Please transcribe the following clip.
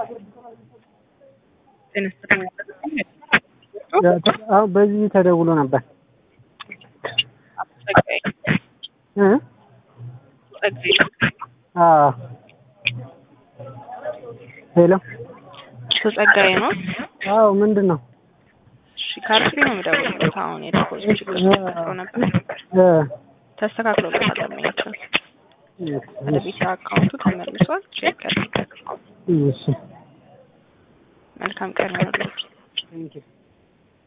አሁን በዚህ ተደውሎ ነበር እ አዎ ሄሎ እሱ ጸጋዬ ነው። አዎ ምንድን ነው እሺ ካርትሪ ነው የምደውልበት። አሁን የዲፖዚት ችግር ተፈጥሮ ነበር እ ተስተካክሎለታል። ደንበኛችን ወደ ቤት አካውንቱ ተመልሷል። ቼክ ያድርጉ። እሺ መልካም ቀን ይሁንልዎት። ቴንኪው